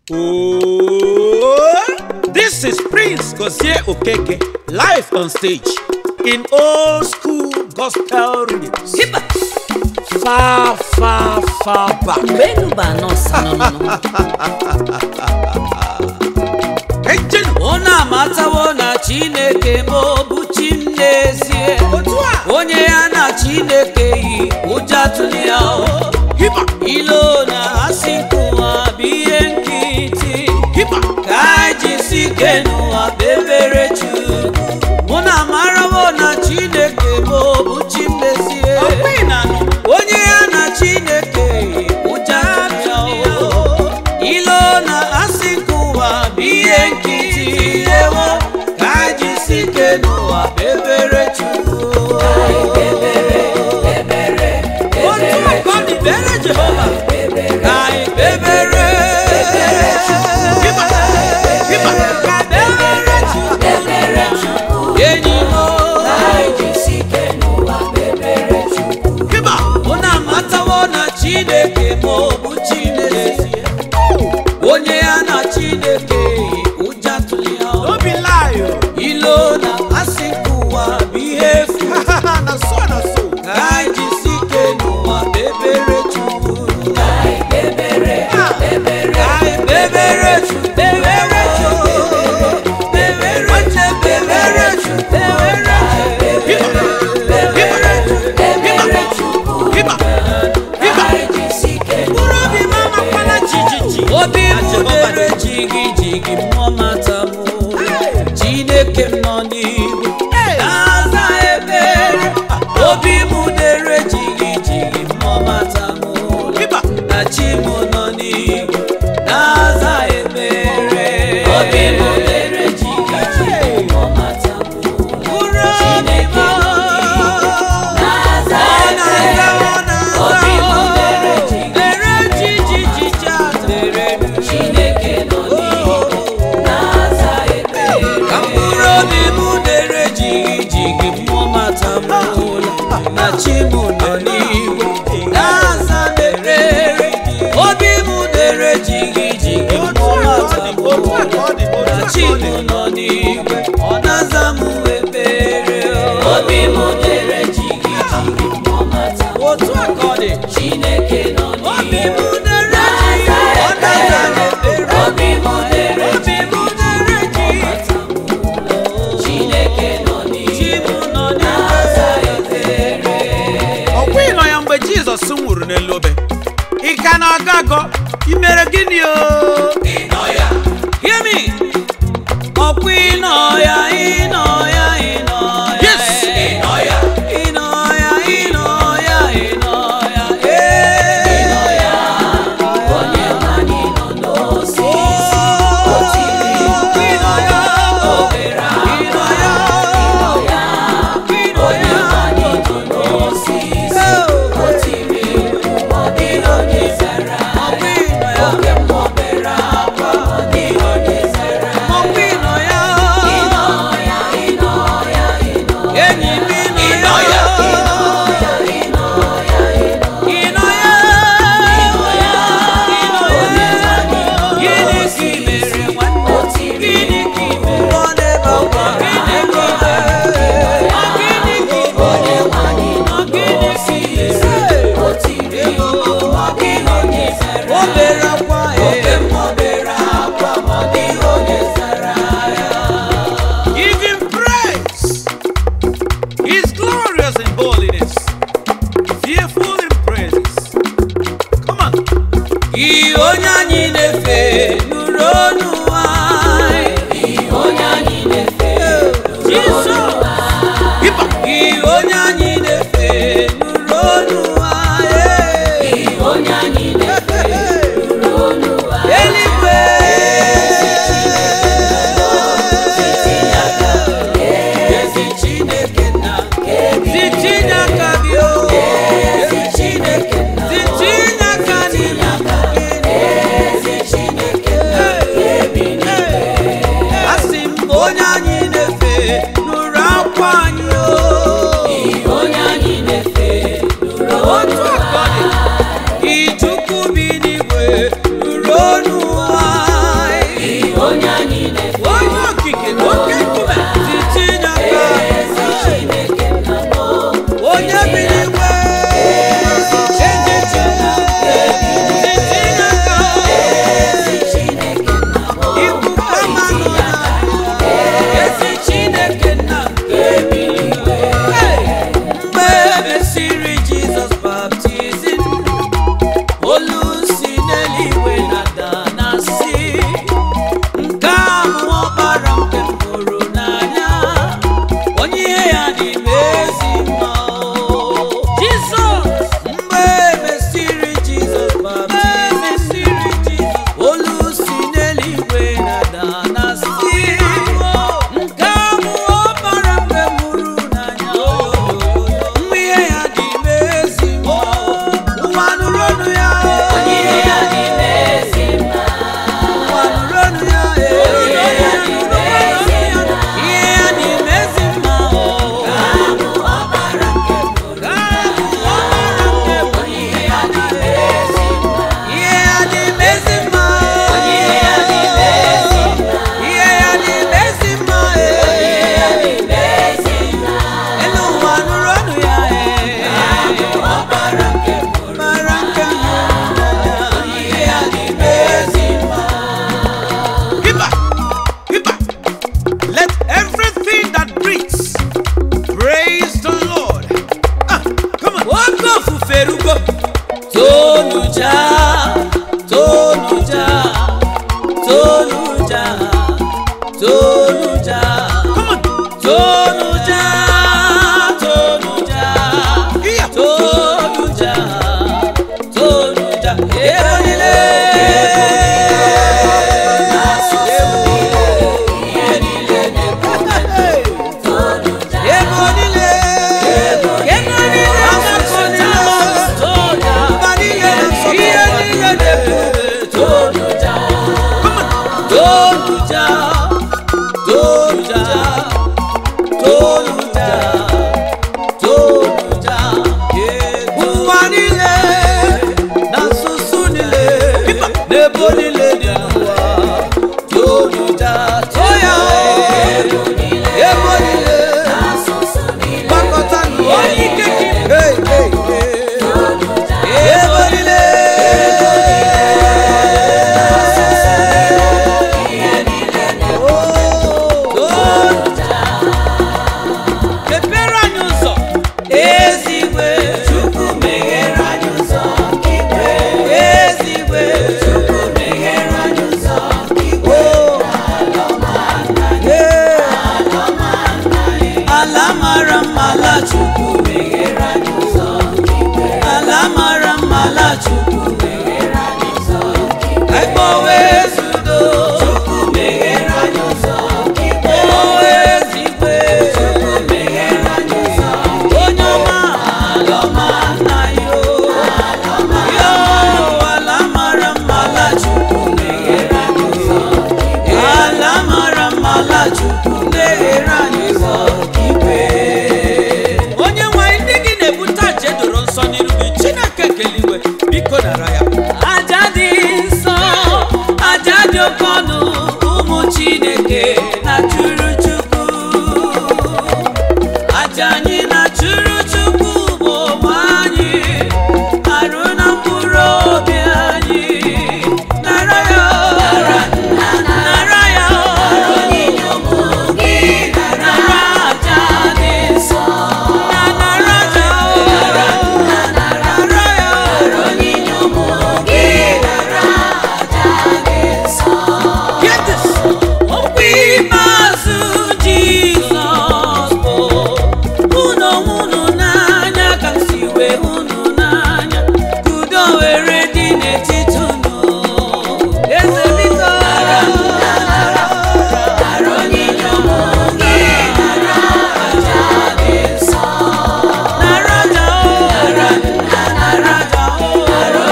Oh, this is Prince Gozie Okeke live on stage in old school gospel rhythms. Hiba! Far, far, far back. mgbe enu bụ anọ nsa n'ọnụnụ Engine. unu amatawo na chineke ma ọ bụ chi m n'ezie Otu a. onye ya na chineke yi ụjọ atụli ya o. Hiba, ilo na asị nkụwa bụ ihe nkịtị hiba. ka anyị jisi ike n'ụwa kpebere chukwu mụ na amarawo na chineke ma ọ bụ chi m n'ezie Ọkwa ị na-anụ? onye ya na chineke yi ụjọ atụli ya o. ilo na asị nkụwa bụ ihe nkịtị ewo ka anyị jisi ike n'ụwa kpebere chukwu otu aka ọ dị bere jehova ka anyị kpebere Hiba, hiba. ka kpebere chukwu enyi m Hiba. unu amatawo na chineke ma ọ bụ chineke onye ya na chineke ụjọ atụli ya Don't be lie. ilo na asị nke ụwa bụ ihe efu oh. Na so, na so. ka anyị jisi ike n'ụwa kpebere chukwu ka anyị kpebere chukwu kpebere chukwu kpebere chukwu kpebere chukwu kpebere chukwu Hiba, hiba. mkpụrụ obi m amakwala jijiji obi m dere jigi jigi mmụọ mata m chineke m nọ n'igwe na-aza ebere obi m dere jigi jigi mmụọ mata m Hiba. na chi m nọ n'igwe na-aza ebere obi m dere jigi jigi mmụọ mata m mkpụrụ obi m ọ na-aza ọ na-aza dere jijiji dere chineke nọ n'igwe na-aza ekpere ka mkpụrụ obi m dere jigi jigi mmụọ mata m ụla na chi m nọ n'igwe na-aza ekpere obi m dere jigi jigi mmụọ mata m ụla na chi m nọ n'igwe ọ na-aza m ekpere obi m dere jigi jigi mmụọ mata m otu aka ọ dị chineke nọ n'igwe obi m dere jigi ọ na-aza m ekpere obi m dere jigi dere jigi chineke nọ n'igwe nọ na-aza ekpere ọkwa ịnọ ya mgbe jizọs nwụrụ n'elu obe ị ka na-agọ agọ imere gịnị o Hear me. Ọ̀pọ̀ iná ya iná ya iná ya. Yes. Iná ya. Iná ya iná ya iná ya. Iná ya. Onye nwanyị nọ n'osisi. O tiri mkpu. Iná ya. Obere akwa. Iná ya. Iná ya. Onye nwanyị nọ n'osisi. O tiri mkpu. Ọ dịghị onye zara ya. Oge m obere akwa. Ọ dịghị onye zara ya. Enyi m ịnọ ya. Ịnọ ya. Ịnọ ya. Gịnị ka i mere nwanne? Gịnị ka i mere? Ọ na-ebe akwa. Gịnị ka i mere? Ọ gịnị ka i mere? Ọ gịnị ka i mere? Ọ dịghị onye zara ya. O bere akwa, ee. Oge m o bere akwa, ma ọ dịghị onye zara ya. Give him praise. He's glorious in holiness, fearful in praises. Come on. Ihe onye anyị na-efe nụrụ ọnụ anyị. Ihe onye anyị na-efe Jesus. Hiba. Ihe onye anyị na-efe nụrụ ọnụ anyị. Ihe onye anyị na-efe nụrụ ọnụ anyị. Eluigwe. Ezi Chineke nna. Ezi Chineke bi o. Ezi Chineke nna. Ezi Chineke nna. Ezi Chineke nna. ebo niile dị n'ụwa tonuja too ya ebo niile gbakọta n'ụwa ike gị Hey, hey, hey. ebo niile mepere anyị ụzọ ezigwe chukwu meghere anyị ụzọ igwe ezigwe chukwu meghere anyị ụzọ igwe ala mara mma ala chukwu meghere anyị ụzọ igwe ala mara mma ala chukwu meghere anyị ụzọ igwe ekpowe ezudo chukwu meghere anyị ụzọ igwe ekpowe ezigwe chukwu meghere anyị ụzọ onye ọma ala ọma nna yo yo ala mara mma ala chukwu meghere anyị ụzọ ala mara mma ala chukwu meghere anyị ụzọ igwe onye nwanyị ndị gị na-ebute aja edoro nsọ n'iru gị chineke keliwe biko nara ya aja dị nsọ aja dị oke ọnụ ụmụ chineke na chụrụ chukwu aja anyị na chụrụ chukwu bụ ụmụ anyị arụ na mkpụrụ obi anyị nara ya nara ya nara aja dị nsọ na nara aja nara ya Get this. Okwu ikpeazụ Jizọs bụ unu onwe unu n'anya ka m si wee hụ unu n'anya ka udo were dị n'etiti unu eze biko nara aja o nara aja o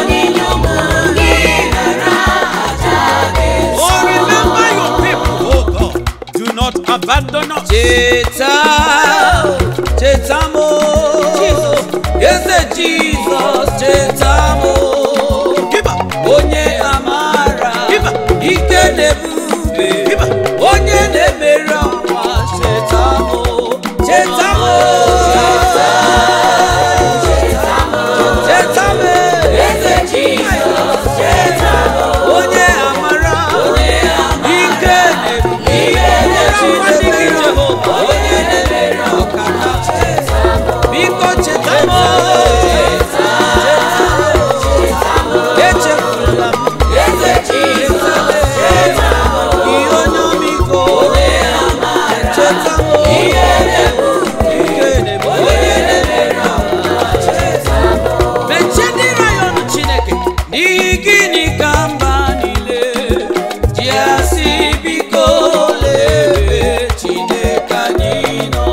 Oh, remember your people, oh God. Do not abandon us. cheta cheta mo eze jizọs cheta mo Giver, onye amara Iba. ike na-ebube Iba. onye na-emeri ọnwa cheta mo cheta mo cheta mo eze jizọs cheta mo onye amara ike na-ebube onye na-emeri jehova onye na-emeri ọkaka biko cheta mo echefula m eze jizọs cheta m ihe onye ọmịiko cheta m ihe na-ebu onye na-emeri ọnwa cheta m mechie ndị rayọn chineke n'ihi gịnị ka mba niile ji asị biko lee chineke anyị nọ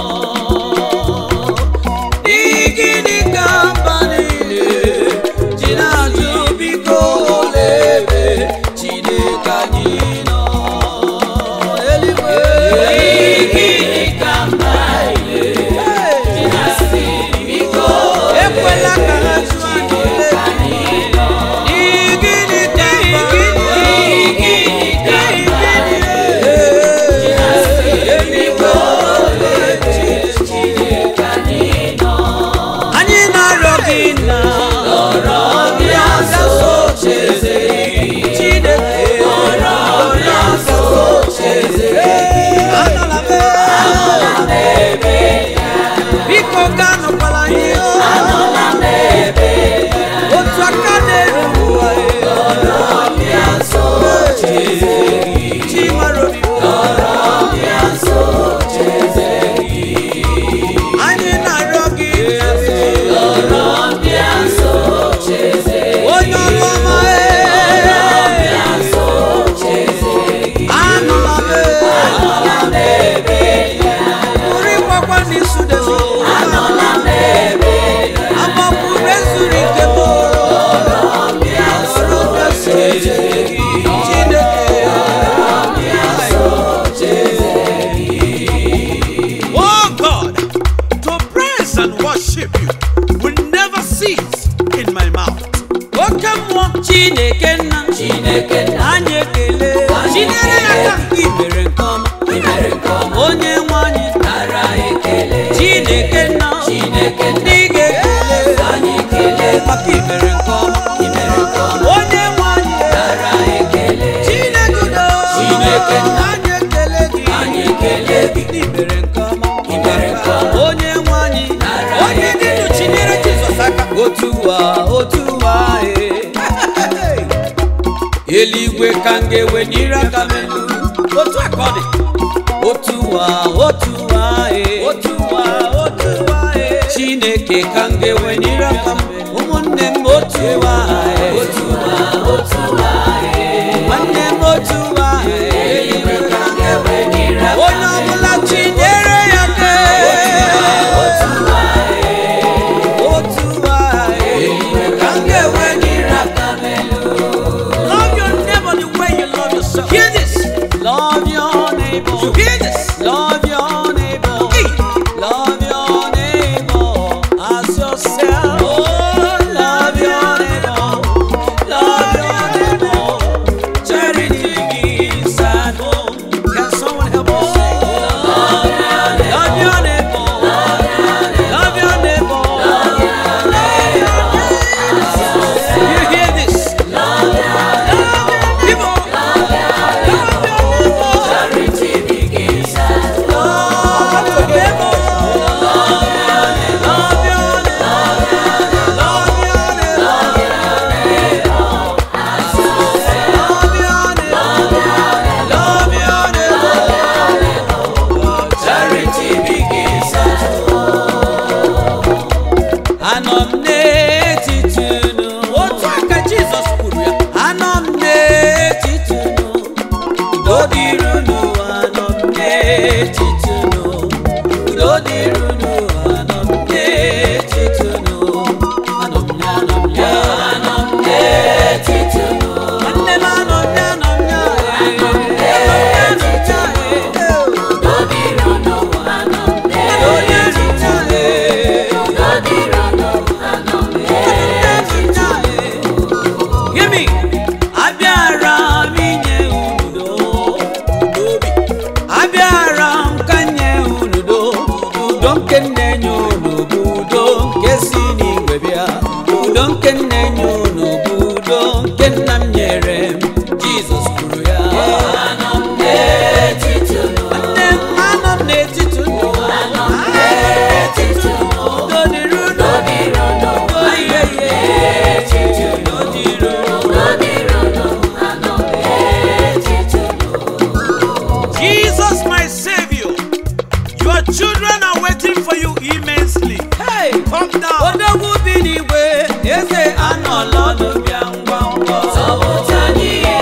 n'ihi gịnị ka mba niile ji na-ajụ biko lee ebe chineke anyị nọ eluigwe n'ihi gịnị ka mba niile ji na-asị biko ekwela ka ha jụọ anyị n'ihi gịnị ka mba n'ihi gịnị ka mba niile ji na-asị biko lee ebe chineke anyị nọ anyị na-arịọ gị na ọrọ bịa nso cheze Chineke ọrọ bịa nso cheze anọla m ebe biko ga nọkwala ihe anọla m ebe otu aka na-eru ụwa ọrọ bịa nso cheze chi mara obi ọrọ bịa nso cheze anyị na-arịọ gị ọrọ bịa nso cheze onye ọrụ ọma anọla m anọla m ebe pụrụ ịgbakwa n'isu debe anọla m ebe agbakwuru ezuru ike m ọrọ bịa nso cheze Chineke ọrọ bịa nso cheze oh God, to praise and worship you will never cease in my mouth. oke mmụọ chineke nna chineke Chineke nna anyị ekele Chinyere ya aka. ị mere nke ọma ị mere nke ọma onye nwe anyị nara ekele chineke nna Chineke nna ndị ga-ekele anyị ekele maka ị mere nke ọma ị mere nke ọma onye nwe anyị nara ekele chineke udo Chineke nna. anyị ekele gị anyị ekele gị ị mere nke ọma ị mere nke ọma onye nwe anyị Nara onye dị ndụ chinyere jizọs aka otu ụwa otu ụwa ee. eluigwe ka m ga-ewe n'ire aka m elu otu a ka ọ dị otu ụwa otu ụwa ee. otu ụwa otu ụwa ee. chineke ka m ga-ewe n'ire aka m ụmụnne m otu ụwa ee. otu ụwa otu ụwa ee. nwanne m otu ụwa ee. eluigwe ka m ga-ewe n'ire aka onye ọbụla chinyere ya aka otu ụwa otu ụwa ee. eluigwe ka m ga-ewe n'ire aka m elu Love your neighbor the way you love yourself. Hear this. Love your neighbor. You hear this? Love your neighbor. Hey. Love your neighbor as yourself. Oh, love your neighbor. Love your neighbor. Charity begins at home. Can someone help us sing? Love your neighbor. Love your neighbor. You hear this? People. charity begins at Love your neighbor. Love your neighbor. Love your neighbor. Love your neighbor. Love your neighbor. charity begins at Anọ m n'etiti unu. Otu a ka Jizọs kwuru ya. Anọ m n'etiti unu. Udo dịrị unu. Anọ m n'etiti unu. Udo dịrị unu. Anọ m n'etiti unu. Anọ m ya, anọ m ya, anọ m n'etiti unu Nwanne m anọ m ya, anọ m ya, eh. Anọ m ya, anọ m ya, eh. udo dịrị unu anọ m Udo dịrị n'etiti unu, eh. udo dịrị unu anọ m n'etiti Hear me. Abịara m inye unu udo, udo obi. Abịara m ka nye unu udo, udo nke m na-enye unu bụ udo nke si n'igwe bịa. Udo nke m na-enye unu bụ udo nke nna m nyere m. Jizọs kwuru ya. anọ m n'etiti unu Nne m anọ m n'etiti unu. anọ m n'etiti unu Udo dịrị unu. udo dịrị unu Udo dịrị unu. n'etiti unu Udo dịrị unu. udo dịrị unu anọ m n'etiti unu Jesus, my Savior, your children are waiting for you immensely. Hey! Come down. odogwu bi n'igwe eze anọla ọdụ bịa ngwa ngwa zọpụta anyị ihe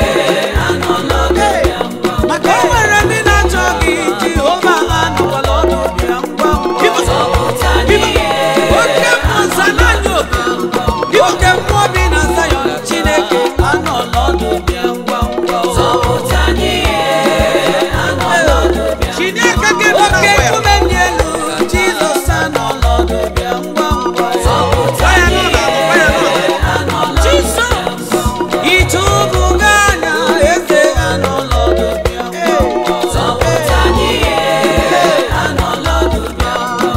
anọ n'ọdụ ya ngwa maka o nwere ndị na-achọ gị jehova anọkwala ọdụ bịa ngwa ngwa zọpụta anyị ihe oke mmụọ zananya obi oke mmụọ bi na zayọn chineke anọla ọdụ bịa ngwa ngwa zọpụta anyị ihe anọ n'ọdụ ya Chineke gị nọ na oke where? nkume dị elu jizọs anọla ọdụ bịa ngwa ngwa zọpụta anyị ihe anọ n'ọdụ jizọs ịtụbụga anya eze anọla ọdụ bịa ngwa ngwa zọpụta anyị ihe anọ n'ọdụ ya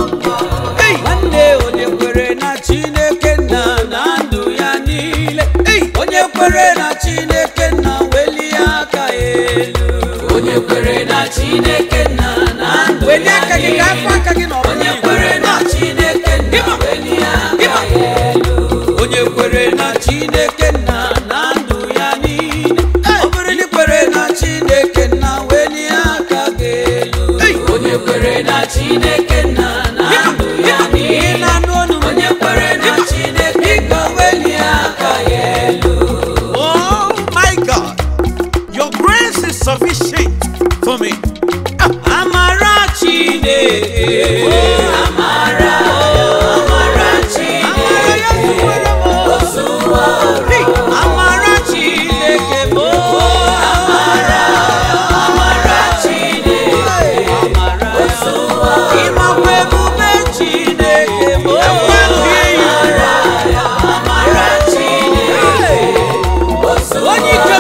Hey, nwanne onye kwere na chineke nna na ndụ ya niile hey, onye kwere na chineke nna welie aka elu onye kwere na chineke nna na ndụ welie ya aka gị ka afọ aka gị na onye kwere na chineke nna welie aka ya elu onye kwere na chineke nna na ndụ ya niile ọ bụrụ na ị kwere na chineke nna welie aka gị elu onye kwere na chineke nna na ndụ ya ị niile na-anụ ọnụ m? onye kwere na chineke biko welie aka ya elu oh my God, your grace is sufficient for me. amara chineke amara amara chineke amara ya zuwere m ozuwa amara chineke bụ amara amara chineke amara ozuwa ịmakwa ebube chineke bụ amara chineke ozuwa onye ike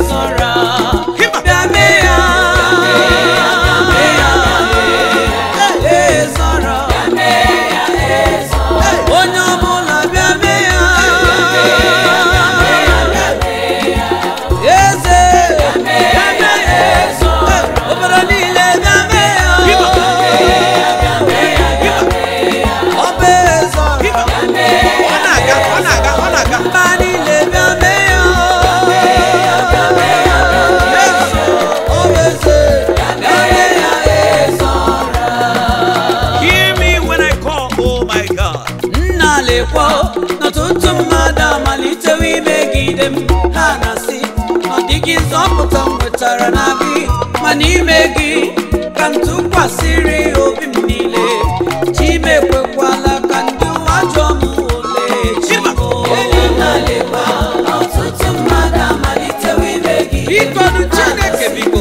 ezora Hima. bịa mee ya ezora onye ọbụla bịa mee ya eze bịa mee ya obodo niile bịa mee ya ọ bụ ezora Ọ na-aga, ọ na-aga, ọ na-aga. mba niile bịa mee ya ọ bụ eze bịa mee ya ezora Hear me when I call, oh my God. nna lekwa n'ọtụtụ mmadụ amalitewo imegide m ha na-asị ọ dịghị nzọpụta m nwetara na gị ma n'ime gị ka m tụkwasịrị obi m niile chimekwekwala ka ndị ụwa jụọ m ole chimo biko nụ chineke biko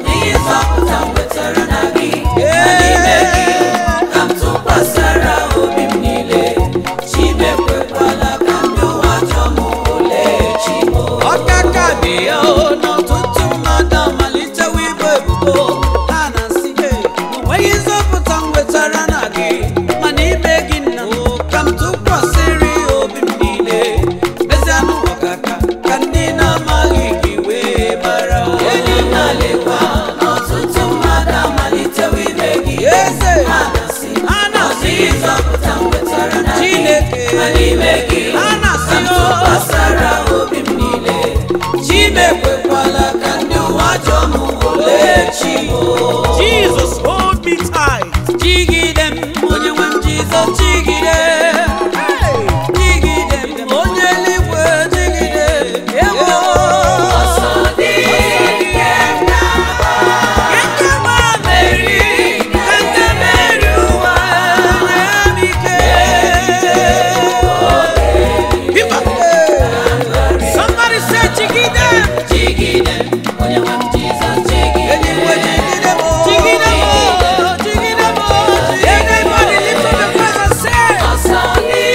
ọkaka dị ya o n'ọtụtụ mmadụ amalitewo ibu ebubo ha na-asị "Hey, o nweghị nzọpụta m nwetara na gị mana ime gị nna m ka m tụkwasịrị obi m niile mezianụ ọkaka ka ndị na-amaghị gị wee mara eze ha na-asị chineke ha na-asị o chimekwekwala ka ndị ụwa jụọ m ole chi Jesus, hold me tight. jigide m onye nwe m jizọs jigide jigide m onye eluigwe jigide ewo Ekema meri, eke meri ụwa, nye m ike. Hima. Somebody say, Jigide. Eluigwe jigide m, jigide m, jigide m, Everybody lift up your voice and say,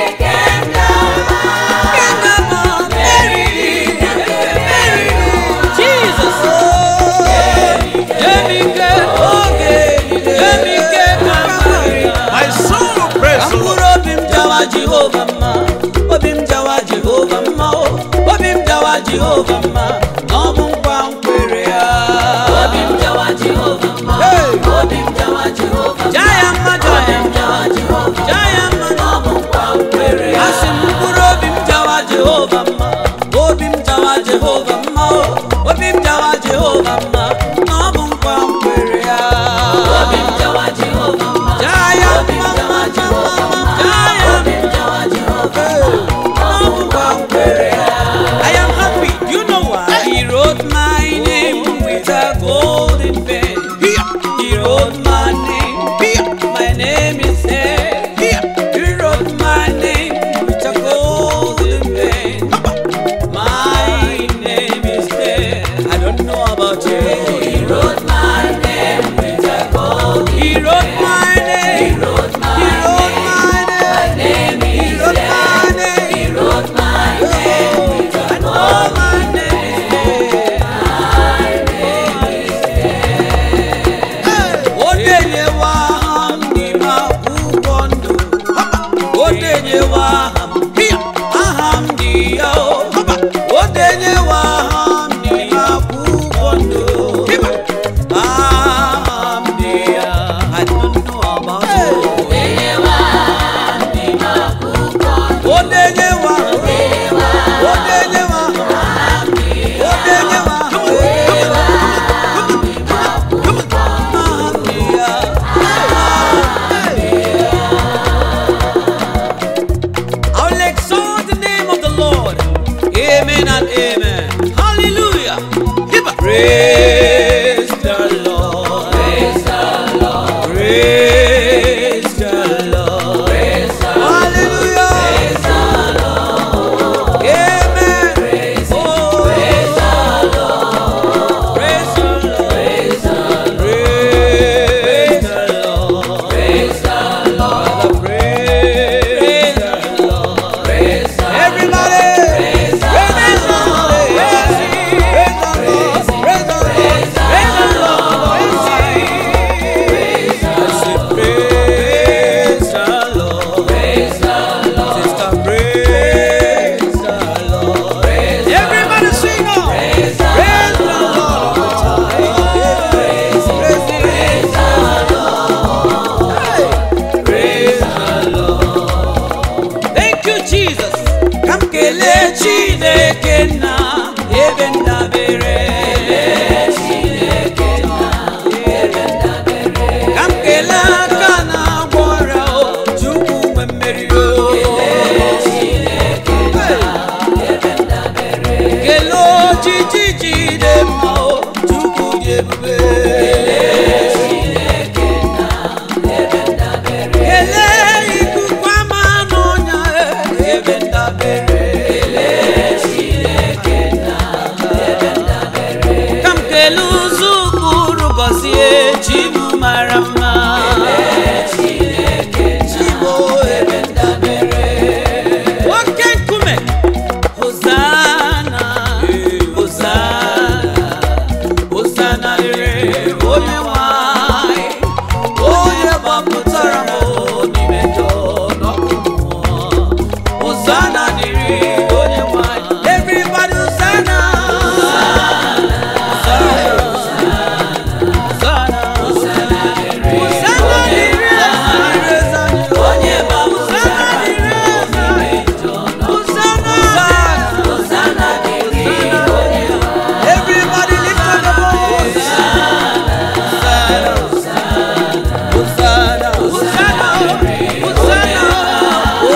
Ekema meri, meri, Jesus. Nye m ike, oge, nye m ike ka m meri. My soul praise Ka the Lord. mkpụrụ obi m jawa Jehova mma obi m jawa Jehova mma o obi m jawa Jehova mma na ọ bụ nkwa m kwere ya Hey! jaa ya mma jaa ya mma jaa ya mma na ọ bụ nkwa m kwere ya asị m mkpụrụ obi m jawa Jehova mma obi m jawa Jehova mma o obi m jawa Jehova mma na ọ bụ nkwa m kwere ya jaa ya mma mma mma mma jaa ya I am happy. You know why? He wrote my name with a golden pen. Here, He wrote my name. here, My name is there. here. He wrote my name with a golden pen. Papa. My name ka m kelee chineke nna ebe ndabere ka m kelee aka na-agwọ ọrịa o chukwu nwe mmeri o kelee ojiji ji dị mma o chukwu dị ebube kelee ikuku ama n'ọnya ebe ndabere ka m kelee ụzọ ụkpụrụ gọzie chi m mara mma Chi m o, ebe ndabere oke nkume Hosanna, Hosanna, Hosanna dịrị onye nwanyị, onye gbapụtara m n'ime njọ n'ọkụ mmụọ. Hosanna dịrị onye nwanyị. Everybody Hosanna. Hosanna, Hosanna, Hosanna dịrị eze anyị. Hosanna dịrị eze anyị. Hosanna. Everybody lift up your voice. Hosanna, Hosanna, Hosanna, Hosanna. Oh,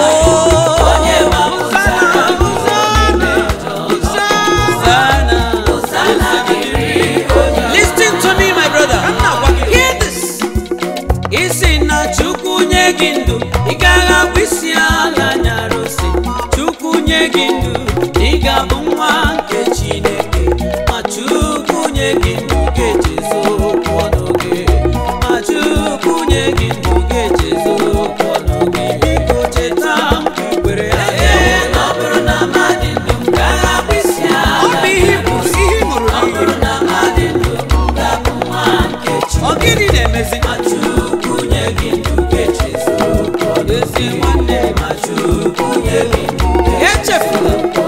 Hosanna, Hosanna, Hosanna. Listen to me, my brother. Hear this. isi na chukwu nye gị ndụ ị gaghị abụ isi ala nyara ose chukwu nye gị ndụ ị ga-abụ nwa nke chineke ma chukwu nye gị ndụ ga-echezo okwu ọnụ gị ma chukwu nye gị ndụ ga-echezo okwu ọnụ gị biko cheta mgbe i kwere ya ọ bụrụ na mmadụ ndụ m gaghị abụ isi ala ọ bụ ihe bụ ihe ị ṅụrụ ọ bụrụ na mmadụ ndụ m ga-abụ nwa nke chineke ọ gịnị na-emezi ma chukwu nye gị ndụ ga-echezo okwu ọnụ gị ezi nwanne ma chukwu nye gị ndụ echefula